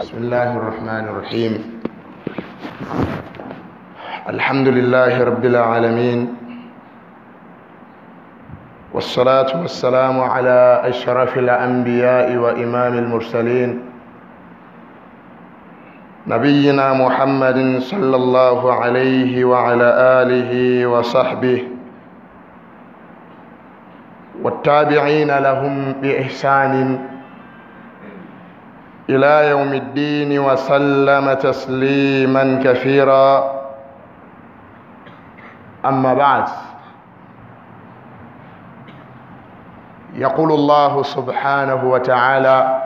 بسم الله الرحمن الرحيم الحمد لله رب العالمين والصلاة والسلام على أشرف الأنبياء وإمام المرسلين نبينا محمد صلى الله عليه وعلى آله وصحبه والتابعين لهم بإحسان إلى يوم الدين وسلم تسليما كثيرا أما بعد يقول الله سبحانه وتعالى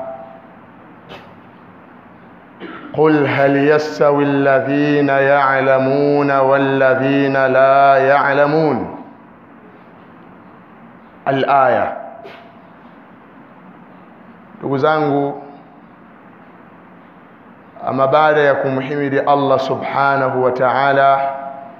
قل هل يستوي الذين يعلمون والذين لا يعلمون الآية ndugu zangu ama baada ya kumhimidi Allah subhanahu wa ta'ala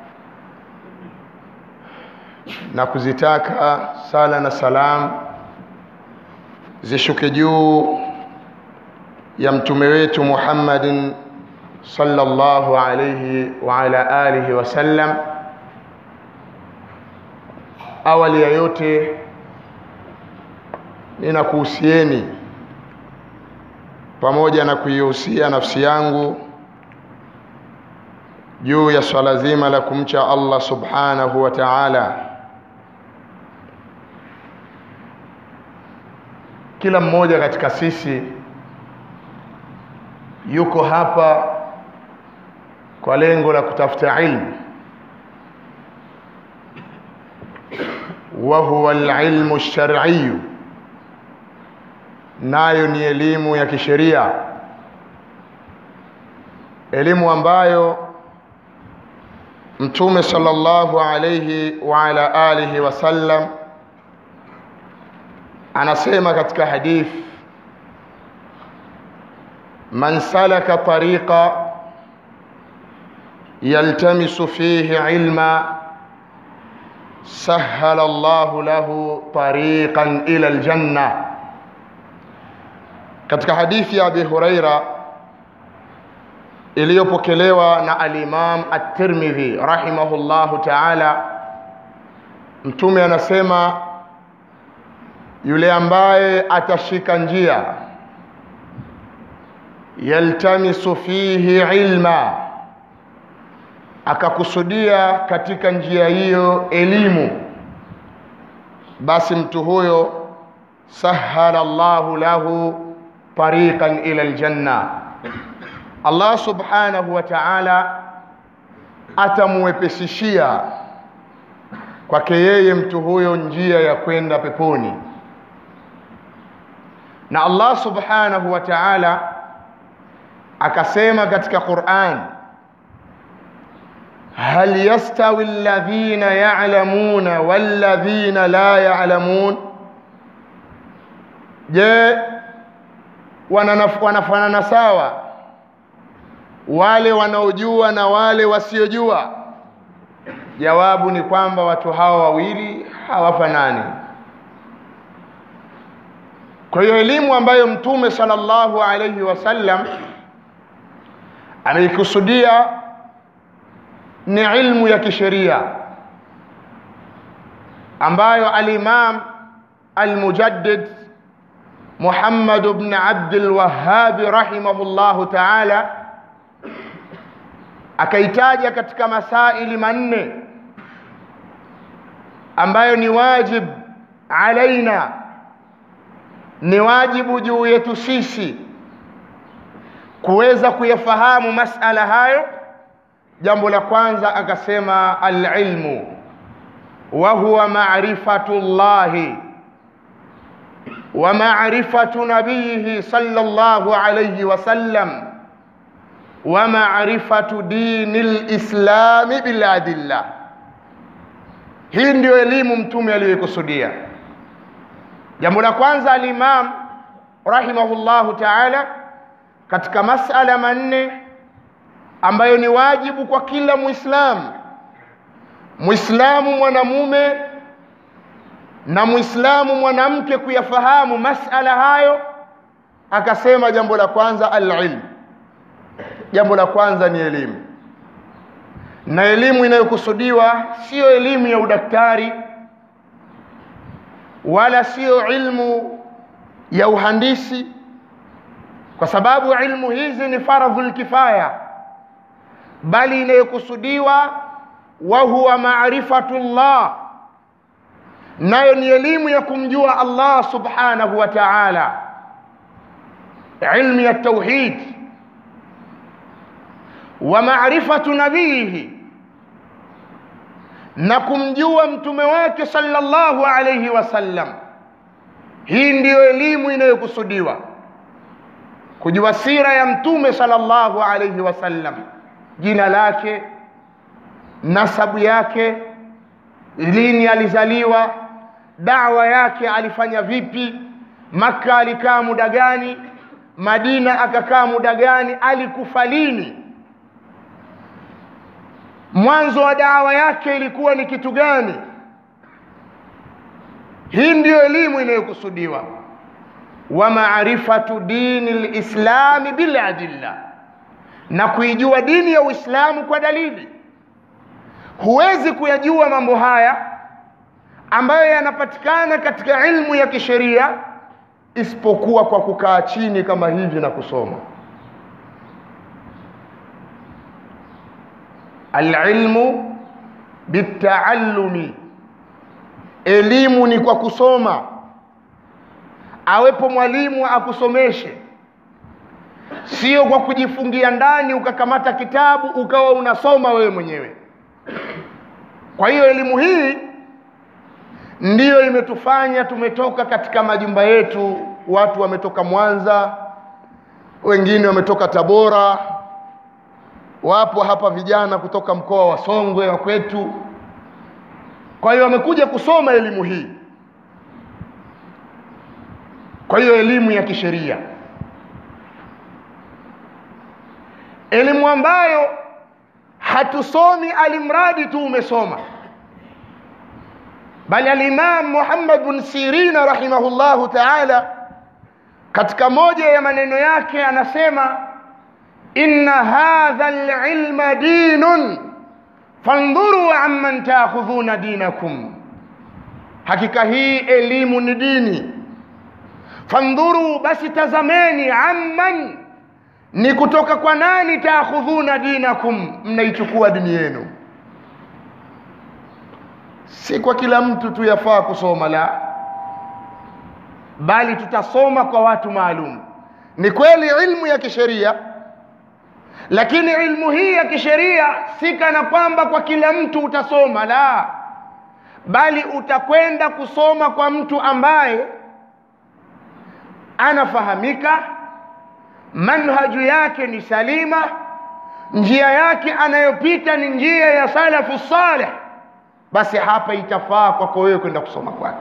na kuzitaka sala na salam zishuke juu ya mtume wetu Muhammadin sallallahu alayhi wa ala alihi wasallam awali ya yote ninakuhusieni pamoja na kuihusia nafsi yangu juu ya swala zima la kumcha Allah subhanahu wa ta'ala kila mmoja katika sisi yuko hapa kwa lengo la kutafuta ilmu wa huwa alilmu ash-shar'i nayo ni elimu ya kisheria elimu ambayo mtume sallallahu alayhi wa ala alihi wasallam anasema katika hadith man salaka tariqa yaltamisu fihi ilma سهل الله له طريقا إلى الجنة katika hadithi ya Abi Huraira iliyopokelewa na al-Imam At-Tirmidhi rahimahullahu ta'ala mtume anasema yule ambaye atashika njia yaltamisu fihi ilma akakusudia katika njia hiyo elimu basi mtu huyo sahala Allahu lahu tariqan ila aljanna Allah subhanahu wa ta'ala atamwepesishia kwake yeye mtu huyo njia ya kwenda peponi na Allah subhanahu wa ta'ala akasema katika Qur'an هل يستوي الذين يعلمون والذين لا يعلمون je wanafanana sawa wale wanaojua na wale wasiojua jawabu ni kwamba watu hawa wawili hawafanani kwa hiyo elimu ambayo mtume sallallahu alayhi wasallam ameikusudia ni ilmu ya kisheria ambayo al-Imam al-Mujaddid Muhammad ibn Abd al-Wahhab rahimahullahu ta'ala akaitaja katika masaili manne ambayo ni wajib alaina ni wajibu juu yetu sisi kuweza kuyafahamu masala hayo jambo la kwanza akasema alilmu wa huwa ma'rifatu llahi wa ma'rifatu nabiyihi sallallahu alayhi wasallam wa ma'rifatu dini lislami biladilla hii ndio elimu mtume aliyoikusudia jambo la kwanza alimam rahimahullahu taala katika masala manne ambayo ni wajibu kwa kila muislamu muislamu mwanamume na muislamu mwanamke kuyafahamu masala hayo akasema jambo la kwanza alilm jambo la kwanza ni elimu na elimu inayokusudiwa siyo elimu ya udaktari wala siyo ilmu ya uhandisi kwa sababu ilmu hizi ni faradhul kifaya bali inayokusudiwa wa huwa maarifatullah nayo ni elimu ya kumjua Allah subhanahu wa ta'ala ilmu ya tauhid wa maarifatu nabiyihi na kumjua mtume wake sallallahu alayhi wasallam hii ndiyo elimu inayokusudiwa kujua sira ya mtume sallallahu alayhi wasallam jina lake nasabu yake lini alizaliwa dawa yake alifanya vipi maka alikaa muda gani madina akakaa muda gani alikufa lini mwanzo wa dawa yake ilikuwa ni kitu gani hii ndiyo elimu inayokusudiwa wa maarifatu dini lislami biladilla na kuijua dini ya uislamu kwa dalili huwezi kuyajua mambo haya ambayo yanapatikana katika ilmu ya kisheria isipokuwa kwa kukaa chini kama hivi na kusoma alilmu bitaallumi elimu ni kwa kusoma awepo mwalimu akusomeshe sio kwa kujifungia ndani ukakamata kitabu ukawa unasoma wewe mwenyewe kwa hiyo elimu hii ndiyo imetufanya tumetoka katika majumba yetu watu wametoka mwanza wengine wametoka tabora wapo hapa vijana kutoka mkoa wa songwe wa kwetu kwa hiyo wamekuja kusoma elimu hii kwa hiyo elimu ya kisheria elimu ambayo hatusomi alimradi tu umesoma bali alimam muhammad bin sirina rahimahullahu taala katika moja ya maneno yake anasema inna hadha lilma dinun fandhuru amman taakhudhuna dinakum hakika hii elimu ni dini fandhuru basi tazameni amman ni kutoka kwa nani taakhudhuna dinakum mnaichukua dini yenu si kwa kila mtu tu yafaa kusoma la bali tutasoma kwa watu maalum ni kweli ilmu ya kisheria lakini ilmu hii ya kisheria si kana kwamba kwa kila mtu utasoma la bali utakwenda kusoma kwa mtu ambaye anafahamika manhaju yake ni salima njia yake anayopita ni njia ya salafu saleh basi hapa itafaa kwako wewe kwenda kusoma kwake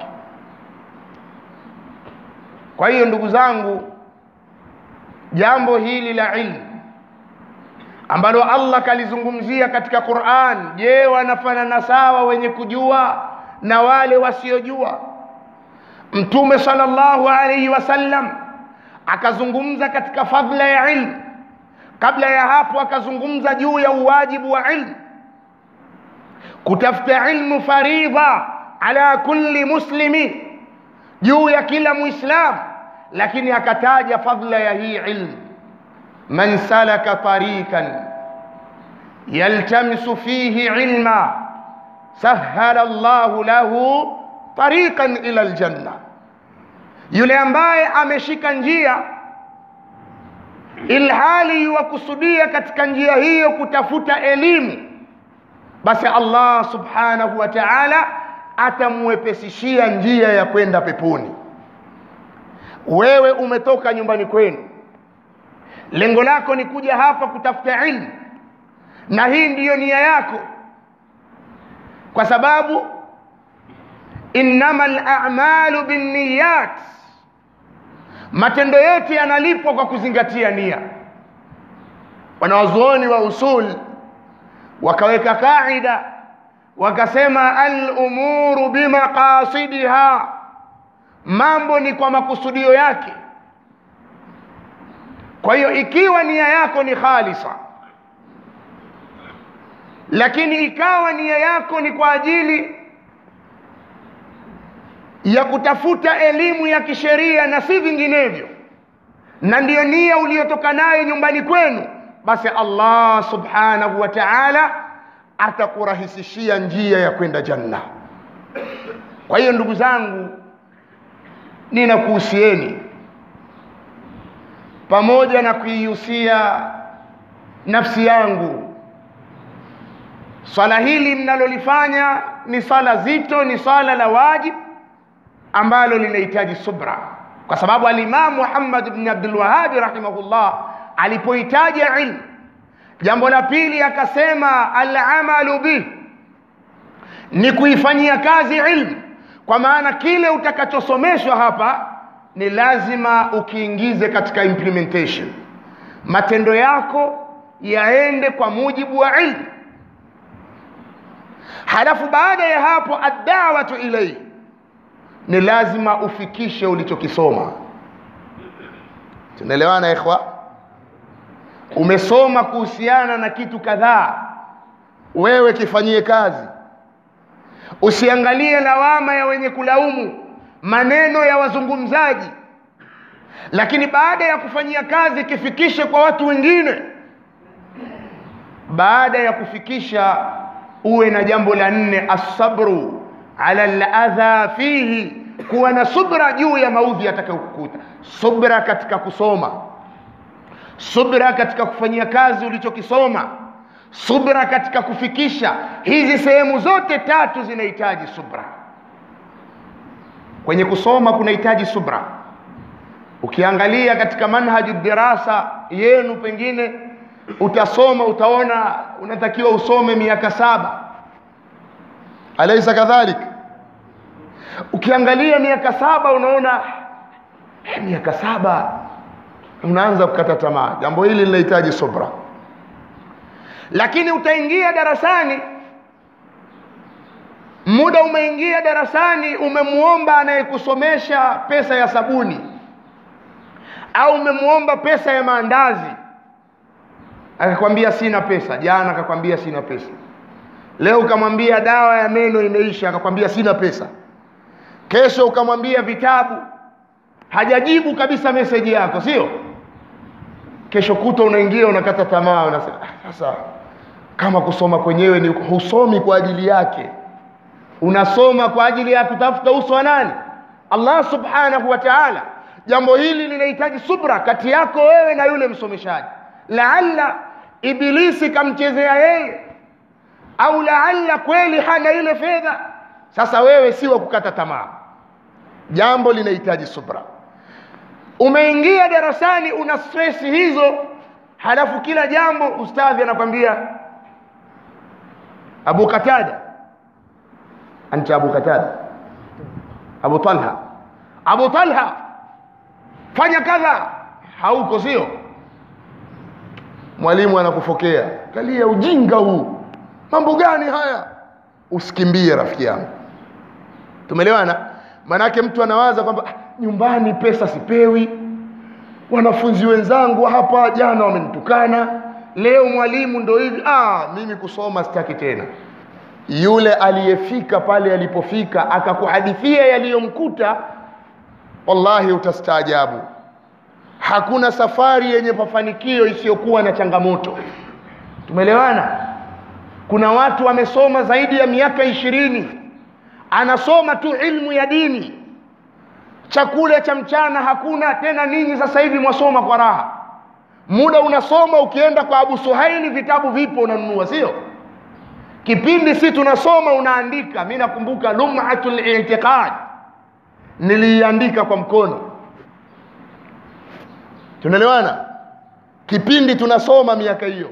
kwa hiyo ndugu zangu jambo hili la ilmu ambalo allah kalizungumzia katika quran je wanafanana sawa wenye kujua na wale wasiojua mtume salllahu alaihi wasallam akazungumza katika fadhla ya ilmu kabla ya hapo akazungumza juu ya uwajibu wa ilmu kutafuta ilmu faridha ala kulli muslimi juu ya kila muislamu lakini akataja fadhla ya hii ilmu man salaka tarikan yaltamisu fihi ilma sahala llahu lahu tariqan ila ljanna yule ambaye ameshika njia ilhali yuwakusudia katika njia hiyo kutafuta elimu basi allah subhanahu wa taala atamwepesishia njia ya kwenda peponi wewe umetoka nyumbani kwenu lengo lako ni kuja hapa kutafuta ilmu na hii ndiyo nia yako kwa sababu innama lamalu binniyat matendo yote yanalipwa kwa kuzingatia nia wanawazuoni wa usul wakaweka kaida wakasema alumuru bimaqasidiha mambo ni kwa makusudio yake kwa hiyo ikiwa nia yako ni khalisa lakini ikawa nia yako ni kwa ajili ya kutafuta elimu ya kisheria na si vinginevyo na ndiyo nia uliyotoka nayo nyumbani kwenu basi allah subhanahu wa taala atakurahisishia njia ya kwenda janna kwa hiyo ndugu zangu ninakuhusieni pamoja na kuihusia nafsi yangu swala hili mnalolifanya ni swala zito ni swala la wajib ambalo linahitaji subra kwa sababu alimamu muhammad bni abdulwahabi rahimahullah alipohitaja ilmu jambo la pili akasema alamalu bih ni kuifanyia kazi ilmu kwa maana kile utakachosomeshwa hapa ni lazima ukiingize katika implementation matendo yako yaende kwa mujibu wa ilmu halafu baada ya hapo addawatu ilaihi ni lazima ufikishe ulichokisoma tunaelewana ikhwa umesoma kuhusiana na kitu kadhaa wewe kifanyie kazi usiangalie lawama ya wenye kulaumu maneno ya wazungumzaji lakini baada ya kufanyia kazi kifikishe kwa watu wengine baada ya kufikisha uwe na jambo la nne assabru ala ladha fihi kuwa na subra juu ya maudhi yatakayokukuta subra katika kusoma subra katika kufanyia kazi ulichokisoma subra katika kufikisha hizi sehemu zote tatu zinahitaji subra kwenye kusoma kunahitaji subra ukiangalia katika manhaju dirasa yenu pengine utasoma utaona unatakiwa usome miaka saba alaisa kadhalik ukiangalia miaka saba unaona eh, miaka saba unaanza kukata tamaa jambo hili linahitaji subra lakini utaingia darasani muda umeingia darasani umemwomba anayekusomesha pesa ya sabuni au umemwomba pesa ya maandazi akakwambia sina pesa jana akakwambia sina pesa leo ukamwambia dawa ya meno imeisha akakwambia sina pesa kesho ukamwambia vitabu hajajibu kabisa meseji yako sio kesho kuta unaingia unakata tamaa unasema "Ah, sasa kama kusoma kwenyewe ni husomi kwa ajili yake unasoma kwa ajili ya kutafuta uso wa nani allah subhanahu wa taala jambo hili linahitaji subra kati yako wewe na yule msomeshaji laalla ibilisi kamchezea yeye au laalla kweli hana ile fedha sasa wewe si wa kukata tamaa jambo linahitaji subra umeingia darasani una stress hizo halafu kila jambo ustadhi anakwambia abu qatada anta abu qatada abu talha abu talha fanya kadha hauko sio mwalimu anakufokea kalia ujinga huu mambo gani haya usikimbie rafiki yangu tumeelewana manake mtu anawaza kwamba "Ah, nyumbani pesa sipewi wanafunzi wenzangu hapa jana wamenitukana leo mwalimu ndo hivi ah, mimi kusoma sitaki tena yule aliyefika pale alipofika akakuhadithia yaliyomkuta wallahi utastaajabu hakuna safari yenye mafanikio isiyokuwa na changamoto tumeelewana kuna watu wamesoma zaidi ya miaka ishirini anasoma tu ilmu ya dini chakula cha mchana hakuna tena ninyi sasa hivi mwasoma kwa raha muda unasoma ukienda kwa abu suhaili vitabu vipo unanunua sio kipindi si tunasoma unaandika mi nakumbuka lumatu litiqad niliiandika kwa mkono tunaelewana kipindi tunasoma miaka hiyo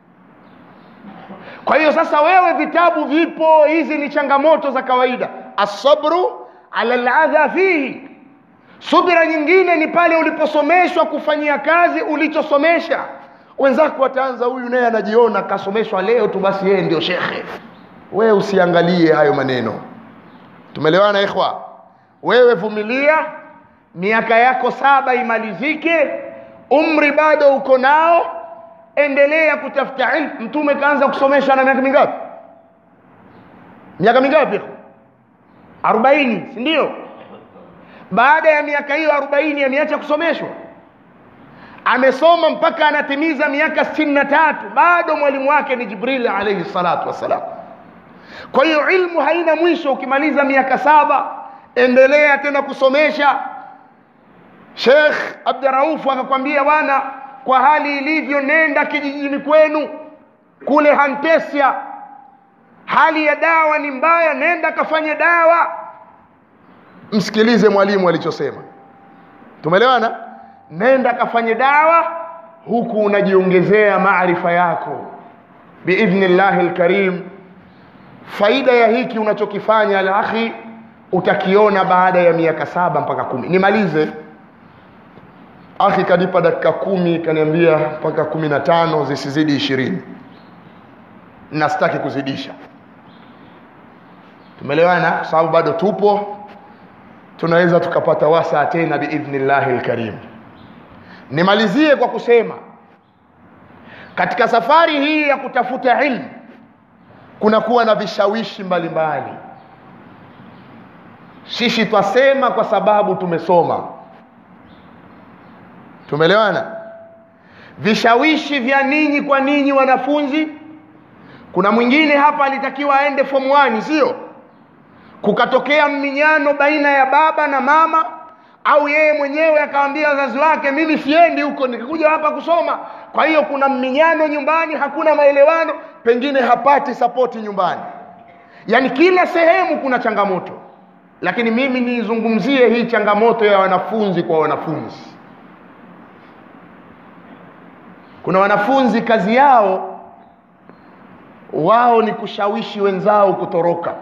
kwa hiyo sasa wewe vitabu vipo hizi ni changamoto za kawaida asabru ala ladha fihi subira nyingine ni pale uliposomeshwa kufanyia kazi ulichosomesha wenzako wataanza huyu naye anajiona kasomeshwa leo tu basi yeye ndio shekhe wewe usiangalie hayo maneno tumeelewana ikhwa wewe vumilia miaka yako saba imalizike umri bado uko nao endelea kutafuta ilmu mtume kaanza kusomesha na miaka mingapi miaka mingapi arobaini si ndio baada ya miaka hiyo arobaini ameacha kusomeshwa amesoma mpaka anatimiza miaka sitini na tatu bado mwalimu wake ni jibril alaihi salatu wassalam kwa hiyo ilmu haina mwisho ukimaliza miaka saba endelea tena kusomesha shekh abduraufu akakwambia bwana kwa hali ilivyo nenda kijijini kwenu kule hantesia hali ya dawa ni mbaya nenda kafanye dawa msikilize mwalimu alichosema tumeelewana nenda kafanye dawa huku unajiongezea maarifa yako biidhnillahi lkarim faida ya hiki unachokifanya alakhi utakiona baada ya miaka saba mpaka kumi nimalize akhi kanipa dakika kumi kaniambia mpaka kumi na tano zisizidi ishirini na sitaki kuzidisha tumeelewana kwa sababu bado tupo tunaweza tukapata wasaa tena biidhnillahi lkarim nimalizie kwa kusema katika safari hii ya kutafuta ilmu kunakuwa na vishawishi mbalimbali sisi twasema kwa sababu tumesoma tumeelewana vishawishi vya ninyi kwa ninyi wanafunzi kuna mwingine hapa alitakiwa aende form 1 sio kukatokea mminyano baina ya baba na mama au yeye mwenyewe akawambia wazazi wake mimi siendi huko nikikuja hapa kusoma kwa hiyo kuna mminyano nyumbani hakuna maelewano pengine hapati sapoti nyumbani yaani kila sehemu kuna changamoto lakini mimi niizungumzie hii changamoto ya wanafunzi kwa wanafunzi kuna wanafunzi kazi yao wao ni kushawishi wenzao kutoroka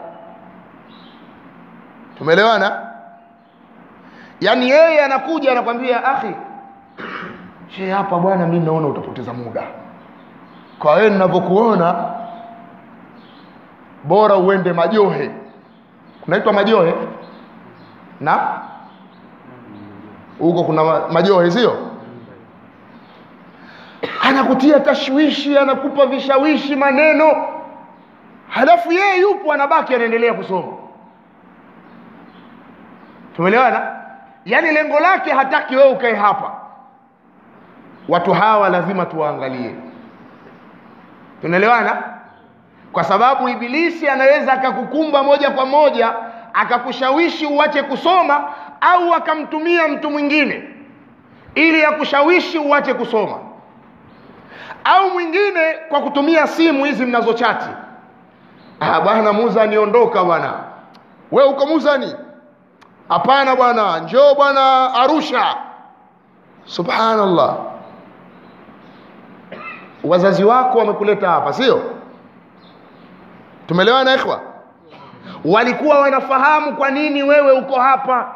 tumeelewana yaani yeye anakuja anakwambia akhi she hapa bwana mi naona utapoteza muda kwa wewe ninavyokuona bora uende majohe kunaitwa majohe na huko kuna ma- majohe sio anakutia tashwishi anakupa vishawishi maneno halafu yeye yupo anabaki anaendelea kusoma tumeelewana yaani lengo lake hataki wewe ukae hapa watu hawa lazima tuwaangalie tunaelewana kwa sababu ibilisi anaweza akakukumba moja kwa moja akakushawishi uache kusoma au akamtumia mtu mwingine ili akushawishi uache kusoma au mwingine kwa kutumia simu hizi mnazochati ah, bwana muza niondoka bwana we uko muzani hapana bwana njoo bwana arusha subhanallah wazazi wako wamekuleta hapa sio tumeelewana ikhwa walikuwa wanafahamu kwa nini wewe uko hapa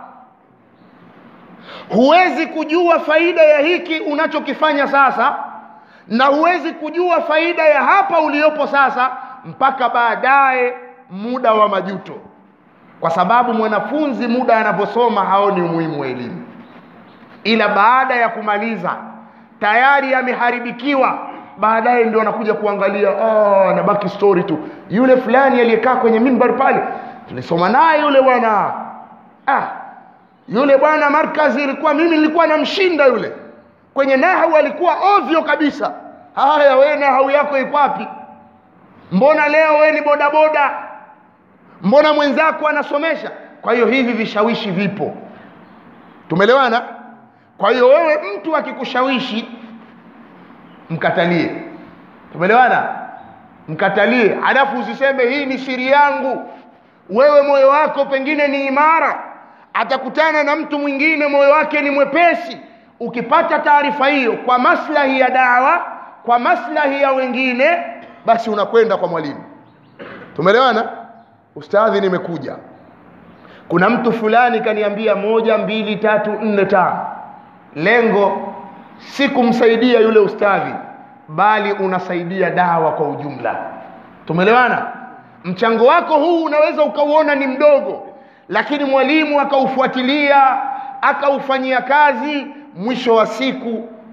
huwezi kujua faida ya hiki unachokifanya sasa na huwezi kujua faida ya hapa uliopo sasa mpaka baadaye muda wa majuto kwa sababu mwanafunzi muda anaposoma haoni umuhimu wa elimu ila baada ya kumaliza tayari ameharibikiwa baadaye ndio anakuja kuangalia oh, anabaki story tu yule fulani aliyekaa kwenye mimbar pale tulisoma naye yule bwana ah, yule bwana markazi ilikuwa mimi nilikuwa namshinda yule kwenye nahau alikuwa ovyo kabisa haya wewe nahau yako iko wapi mbona leo wewe ni bodaboda mbona mwenzako anasomesha kwa hiyo hivi vishawishi vipo tumeelewana kwa hiyo wewe mtu akikushawishi mkatalie tumeelewana mkatalie halafu usiseme hii ni siri yangu wewe moyo wako pengine ni imara atakutana na mtu mwingine moyo wake ni mwepesi ukipata taarifa hiyo kwa maslahi ya dawa kwa maslahi ya wengine basi unakwenda kwa mwalimu tumeelewana ustadhi nimekuja kuna mtu fulani kaniambia moja mbili tatu nne tano lengo si kumsaidia yule ustadhi bali unasaidia dawa kwa ujumla tumeelewana mchango wako huu unaweza ukauona ni mdogo lakini mwalimu akaufuatilia akaufanyia kazi mwisho wa siku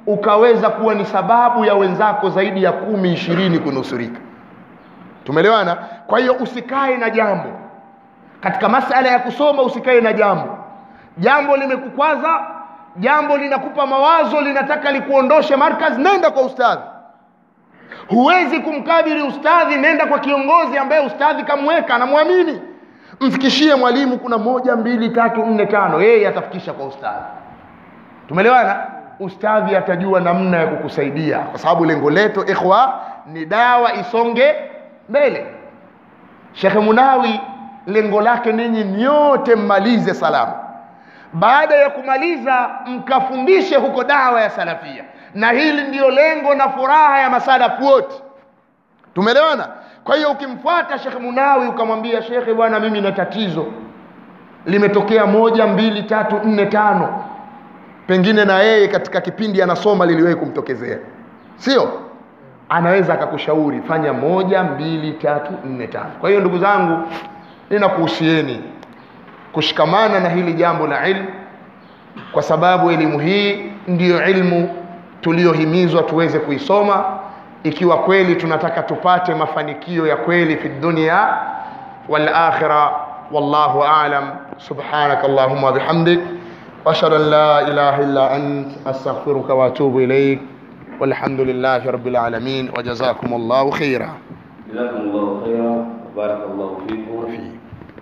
ukaweza kuwa ni sababu ya wenzako zaidi ya kumi ishirini kunusurika tumeelewana kwa hiyo usikae na jambo katika masala ya kusoma usikae na jambo jambo limekukwaza jambo linakupa mawazo linataka likuondoshe markaz nenda kwa ustadhi huwezi kumkabili ustadhi nenda kwa kiongozi ambaye ustadhi kamweka anamwamini mfikishie mwalimu kuna moja mbili tatu nne tano yeye atafikisha kwa ustadhi tumeelewana ustadhi atajua namna ya kukusaidia kwa sababu lengo letu ikhwa ni dawa isonge mbele shekhe munawi lengo lake ninyi nyote mmalize salama baada ya kumaliza mkafundishe huko dawa ya salafia na hili ndiyo lengo na furaha ya masalafu wote tumeelewana kwa hiyo ukimfuata shekhe munawi ukamwambia shekhe bwana mimi na tatizo limetokea moja mbili tatu nne tano pengine na yeye katika kipindi anasoma liliwahi kumtokezea sio anaweza akakushauri fanya moja mbili tatu nne tano kwa hiyo ndugu zangu ninakuhusieni kushikamana na hili jambo la ilmu kwa sababu elimu hii ndiyo ilmu tuliyohimizwa tuweze kuisoma ikiwa kweli tunataka tupate mafanikio ya kweli fi dunia wal akhira wallahu a'lam subhanaka allahumma bihamdik واشهد ان لا اله الا انت استغفرك واتوب اليك والحمد لله رب العالمين وجزاكم الله خيرا جزاكم الله خيرا وبارك الله فيكم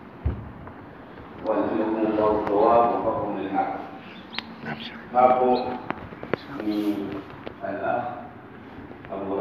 وألهمكم الله الصواب وفقكم للحق hapo ni al-akh Abu